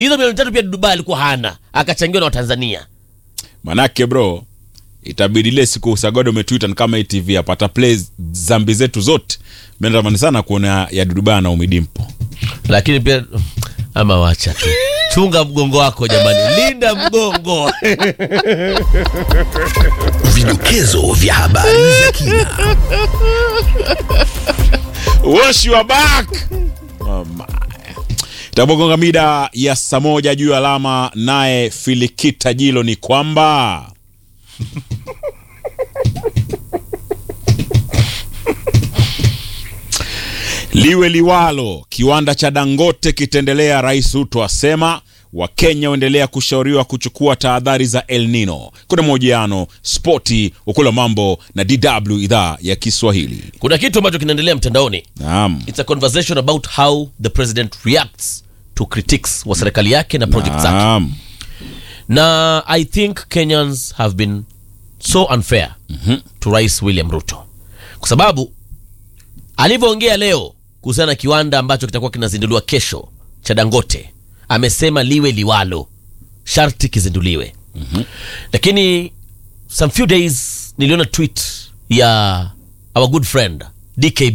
hizo milioni tatu pia Dubai alikuwa hana, akachangiwa na Watanzania. manake bro itabidi ile siku Sagodo umetwita ni kama ITV apata play zambi zetu zote mimi natamani sana kuona ya Duduba na Umidimpo Lakini pia ama wacha tu, chunga mgongo wako jamani, linda mgongo. Vidokezo vya habari za kina. Wash your back. Oh my. Itapogonga mida ya saa moja juu ya alama, naye Filikita Jilo ni kwamba liwe liwalo, kiwanda cha Dangote kitaendelea. Rais Ruto asema Wakenya waendelea kushauriwa kuchukua tahadhari za El Nino. Kuna mahojiano spoti, ukula mambo na DW idhaa ya Kiswahili. Kuna kitu ambacho kinaendelea mtandaoni. Naam. It's a conversation about how the president reacts to critiques wa serikali yake na project zake. Naam. na i think kenyans have been so unfair to rais william ruto kwa sababu alivyoongea leo kuhusiana na kiwanda ambacho kitakuwa kinazinduliwa kesho cha dangote amesema liwe liwalo sharti kizinduliwe lakini some few days niliona tweet ya our good friend dkb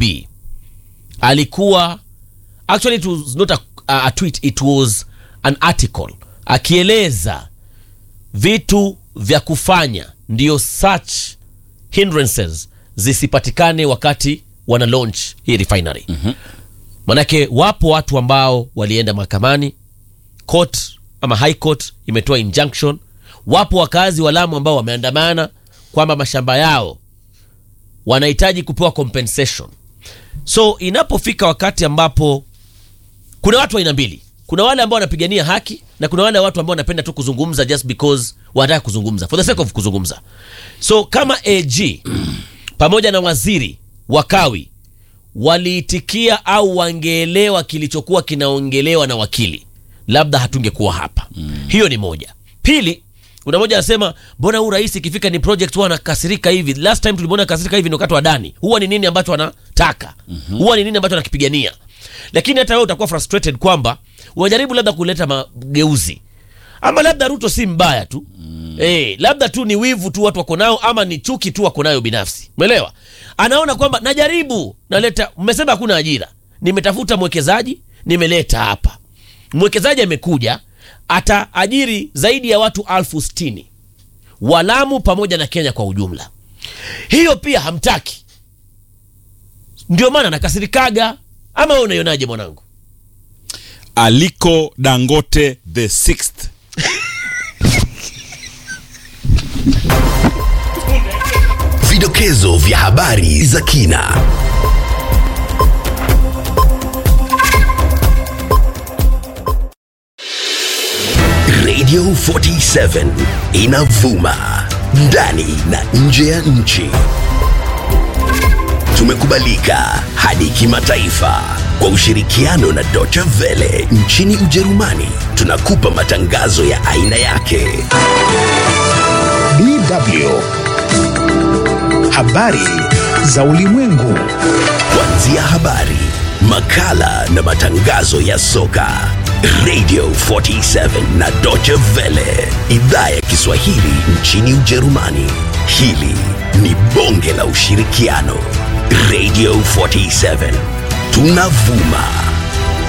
alikuwa actually it was not a, a, a tweet it was an article akieleza vitu vya kufanya ndio such hindrances zisipatikane wakati wana launch hii refinery mm-hmm. manake wapo watu ambao walienda mahakamani court ama high court imetoa injunction wapo wakazi wa lamu ambao wameandamana kwamba mashamba yao wanahitaji kupewa compensation so inapofika wakati ambapo kuna watu aina mbili kuna wale ambao wanapigania haki na kuna wale watu ambao wanapenda tu kuzungumza just because wanataka kuzungumza for the sake of kuzungumza so kama ag pamoja na waziri wakawi waliitikia au wangeelewa kilichokuwa kinaongelewa na wakili labda hatungekuwa hapa mm. hiyo ni moja pili kuna moja anasema mbona huu rais ikifika ni project huwa anakasirika hivi last time tulimwona akasirika hivi ni wakati wa dani huwa ni nini ambacho anataka mm-hmm. huwa ni nini ambacho anakipigania lakini hata wewe utakuwa frustrated kwamba unajaribu labda kuleta mageuzi ama labda ruto si mbaya tu mm. eh, labda tu ni wivu tu watu wako nao ama ni chuki tu wako nayo binafsi umeelewa anaona kwamba najaribu naleta mmesema hakuna ajira nimetafuta mwekezaji nimeleta hapa mwekezaji amekuja ataajiri zaidi ya watu alfu stini walamu pamoja na kenya kwa ujumla hiyo pia hamtaki ndio maana nakasirikaga ama we unaionaje mwanangu Aliko Dangote the sixth. Vidokezo vya habari za kina. Radio 47 inavuma ndani na nje ya nchi. Tumekubalika hadi kimataifa kwa ushirikiano na Deutsche Welle nchini Ujerumani. Tunakupa matangazo ya aina yake. DW. Habari za ulimwengu. Kuanzia habari, makala na matangazo ya soka. Radio 47 na Deutsche Welle, idhaa ya Kiswahili nchini Ujerumani. Hili ni bonge la ushirikiano. Radio 47 tunavuma